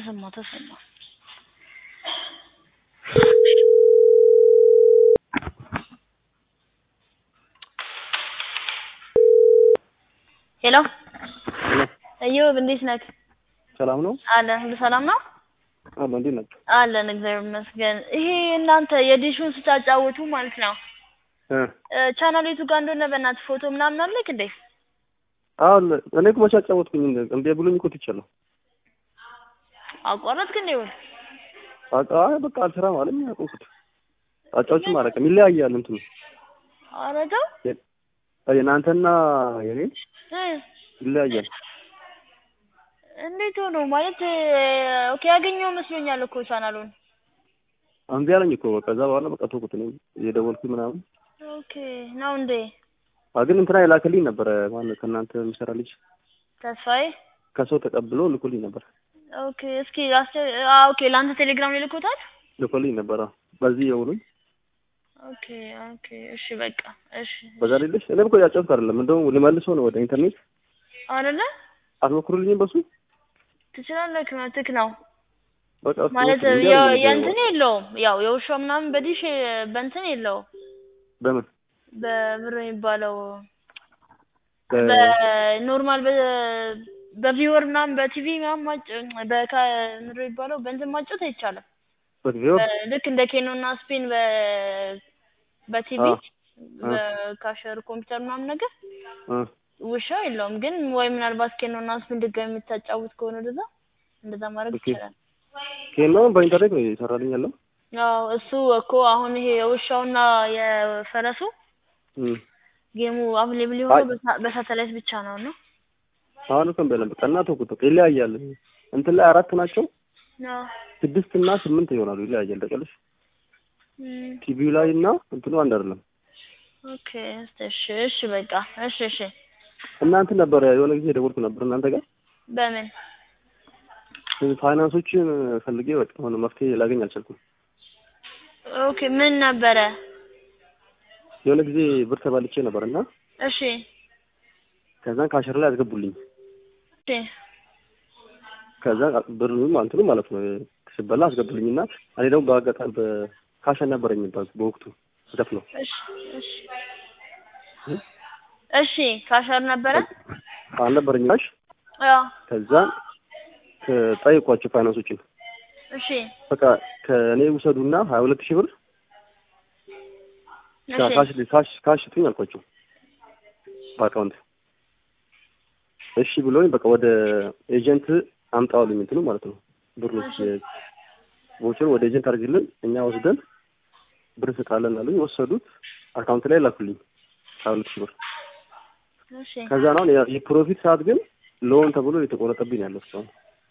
ተሰማ ተሰማ ሄሎ እዮብ እንዴት ነህ? ሰላም ነው አለን ሁሉ ሰላም ነው? አለ እንዴት ናቸው? አለን እግዚአብሔር ይመስገን። ይሄ እናንተ የዲሹን ስታጫወቱ ማለት ነው እ ቻናል የቱ ጋር እንደሆነ በእናትህ ፎቶ ምናምን አለክ እንዴ? አለ እኔ እኮ መቼ አጫወትኩኝ እምቢ ብሎኝ እኮ ትቻለሁ። አቋረጥክ እንዴ? ወይ አቃ በቃ አልሰራም አለኝ አቆምኩት። አጫዎችም አላውቅም ይለያያል እንትኑ ኧረ ተው የእናንተና የኔ እ ይለያያል። እንዴት ሆኖ ማለት ኦኬ ያገኘው መስሎኛል እኮ ቻናሉን። እምቢ አለኝ እኮ በቃ ከዛ በኋላ በቃ ተውኩት። እኔ እየደወልኩኝ ምናምን ኦኬ ነው እንዴ? አ ግን እንትና የላከልኝ ነበረ ማነው ከእናንተ የሚሰራ ልጅ ተስፋዬ ከሰው ተቀብሎ ልኮልኝ ነበር ኦኬ እስኪ አስ አ ኦኬ ለአንተ ቴሌግራም ላይ ልኮታል? ልኮልኝ ነበረ በዚህ የውሉኝ ኦኬ ኦኬ እሺ በቃ እሺ በዛ ሌለሽ እኔ እኮ ያጫወትኩ አይደለም እንደውም ልመልሰው ነው ወደ ኢንተርኔት አይደለ አትሞክሩልኝም በሱ ትችላለህ መብትህ ነው በቃ እሱ ማለት እንዲህ ያው አለኝ የእንትን የለውም ያው የውሻ ምናምን በዲሽ በእንትን የለውም በምን በብር የሚባለው በ- በኖርማል በ በቪወር ምናምን በቲቪ ምናምን ማጭ በካ ምንድን ነው የሚባለው በእንትን ማጨት አይቻልም። በጊዜው በ- ልክ እንደ ኬኖ እና ስፒን በ በቲቪ አ አ በካሸር ኮምፒውተር ምናምን ነገር አ ውሻ የለውም። ግን ወይ ምናልባት ኬኖ እና ስፒን ድጋሚ የምታጫውት ከሆነ ወደዛ እንደዛ ማድረግ ኦኬ ይቻላል። ኬኖ በኢንተርኔት ነው የሰራልኝ ያለው አዎ እሱ እኮ አሁን ይሄ የውሻውና የፈረሱ እም ጌሙ አቬሌብል አይ የሆነው በሳ- በሳተላይት ብቻ ነው እና አሁን እኮ በለም በቃ እና ተውኩት በቃ ይለያያል እንትን ላይ አራት ናቸው አዎ ስድስት እና ስምንት ይሆናሉ ይለያያል ታውቂያለሽ እም ቲቪው ላይ እና እንትኑ አንድ አይደለም ኦኬ እሺ እሺ በቃ እሺ እሺ እናንተ ነበረ የሆነ ጊዜ ደወልኩ ነበር እናንተ ጋር በምን ፋይናንሶችን ፈልጌ በቃ ሆነ መፍትሄ ላገኝ አልቻልኩም ኦኬ ምን ነበረ? የሆነ ጊዜ ብር ተባልቼ ነበር እና እሺ ከዛን ካሸር ላይ አስገቡልኝ እሺ ከዛ ብር እንትኑ ማለት ነው ስበላ አስገቡልኝ እና እኔ ደግሞ በአጋጣሚ በካሽ አልነበረኝ በወቅቱ ስከፍለው እሺ እሺ እሺ ካሸር ነበረ? አልነበረኝ ካሽ አዎ ከዛን ጠየኳቸው ፋይናንሶችን እሺ በቃ ከእኔ ውሰዱና ሀያ ሁለት ሺህ ብር እሺ ካሽ ካሽ ካሽ ስጡኝ አልኳቸው በአካውንት እሺ ብሎኝ በቃ ወደ ኤጀንት አምጣዋልኝ እንትኑ ማለት ነው ብሩ እሺ ቮቸር ወደ ኤጀንት አድርግልን እኛ ወስደን ብር ስጣለን አሉኝ ወሰዱት አካውንት ላይ ላኩልኝ ሀያ ሁለት ሺህ ብር እሺ ከዛ ነው የ- የፕሮፊት ሰዓት ግን ሎን ተብሎ የተቆረጠብኝ ያለው እስካሁን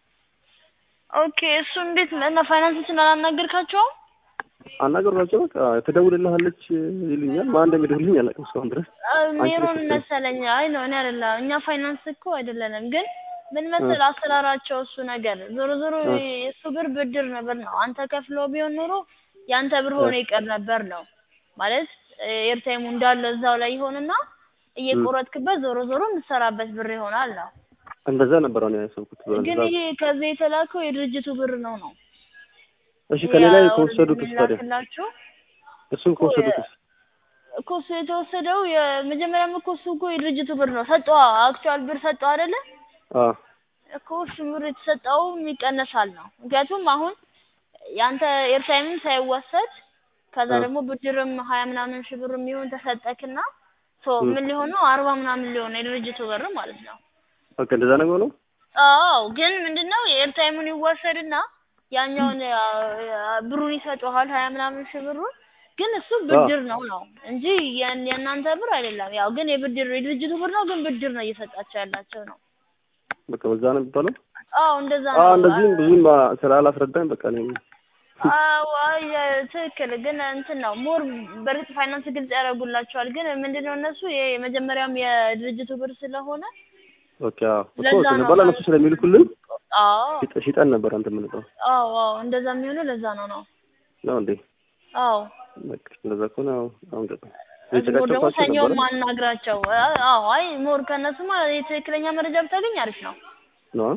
ኦኬ እሱ እንዴት እና ፋይናንሶችን አላናገርካቸውም? አናገሯቸው በቃ ትደውልልሃለች ይሉኛል ማን እንደሚደውልኝ አላውቅም እስካሁን ድረስ አንቺ ሜሮን ነሽ መሰለኝ። አይ ነው እኔ አይደለም። እኛ ፋይናንስ እኮ አይደለንም። ግን ምን መሰል አሰራራቸው እሱ ነገር ዞሮ ዞሮ እ የእሱ ብር ብድር ነበር ነው። አንተ ከፍሎ ቢሆን ኖሮ ያንተ ብር እ ሆኖ ይቀር ነበር ነው ማለት ኤርታይሙ እንዳለ እዛው ላይ ይሆንና እ እየቆረጥክበት ዞሮ ዞሮ የምትሰራበት ብር ይሆናል ነው። እንደዛ ነበር ነው ያሰብኩት ግን በዛ ይሄ ከዚህ የተላከው የድርጅቱ ብር ነው ነው እሺ ከኔ ላይ ያው ከወሰዱትስ ታዲያ የሚላክላችሁ እሱን እኮ ከወሰዱትስ እኮ እሱ የተወሰደው የመጀመሪያም እኮ እሱ እኮ የድርጅቱ ብር ነው። ሰጠዋ አክቹዋል ብር ሰጠዋ አይደለ አ እኮ እሱ ብር የተሰጠው ይቀነሳል ነው። ምክንያቱም አሁን ያንተ ኤርታይምም ሳይወሰድ ከዛ አ ደግሞ ብድርም ሀያ ምናምን ሺህ ብር የሚሆን ተሰጠክና ሶ እ ምን ሊሆን ነው አርባ ምናምን ሊሆን ነው የድርጅቱ ብር ማለት ነው። በቃ እንደዛ ነገር ነው አዎ ግን ምንድነው የኤርታይሙን ይወሰድና ያኛውን አ፣ አ፣ ብሩን ይሰጠዋል ሀያ ምናምን ሺህ ብሩን ግን እሱ አ ብድር ነው ነው እንጂ የን- የእናንተ ብር አይደለም። ያው ግን የብድር የድርጅቱ ብር ነው ግን ብድር ነው እየሰጣቸው ያላቸው ነው። በቃ በዛ ነው የሚባለው አዎ እንደዛ አ ነው። እንደዚህም ብዙም አ- ስላላስረዳኝ በቃ እኔ አዎ አይ ትክክል። ግን እንትን ነው ሞር በእርግጥ ፋይናንስ ግልጽ ያደርጉላቸዋል። ግን ምንድነው እነሱ ይሄ የመጀመሪያም የድርጅቱ ብር ስለሆነ በቃ እኮ ለዛ ነው ስንባል እነሱ ማለት ስለሚልኩልን አዎ ሽጠ- ሽጠን ነበር አንተ የምንለው አዎ አዎ እንደዛ የሚሆነው ለዛ ነው ነው ነው እንዴ አዎ በቃ እንደዛ ከሆነ አዎ አሁን ገባ ሞር ደግሞ የጨቀጨኳቸው ሰኞም ነበረ ማናግራቸው። አዎ አይ ሞር ከእነሱማ የትክክለኛ መረጃ ብታገኝ አሪፍ ነው። ነው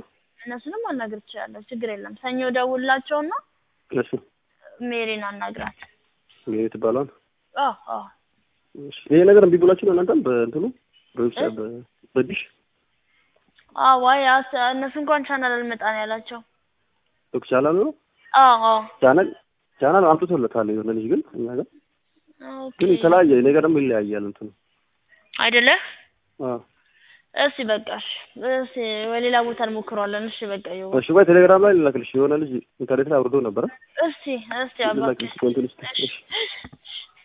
እነሱንም ማናገር ትችላለህ። ችግር የለም። ሰኞ ደውልላቸውና እሺ ሜሪን አናግራት። ሜሪ ትባለዋል። አዎ አዎ እሺ ይሄ ነገር እምቢ ብሏችሁ ነው እናንተም በእንትኑ በዌብሳይት በ- በዲሽ አዎ አይ አስ- እነሱ እንኳን ቻናል አልመጣ ነው ያላቸው። ዶክ ቻናል ነው አዎ አዎ ቻናል ቻናል አምጥቶለታል የሆነ ልጅ ግን እኛ ጋር ኦኬ ግን የተለያየ እኔ ጋር ደግሞ ይለያያል እንትኑ አይደለ? አዎ እሺ በቃ እሺ እሺ በሌላ ቦታ እንሞክረዋለን። እሺ በቃ ይኸው እሺ ቆይ ቴሌግራም ላይ ልላክልሽ የሆነ ልጅ ኢንተርኔት ላይ አውርዶ ነበረ እስቲ እስቲ አባቴ ልላክልሽ ኮንቲኒስ እሺ እሺ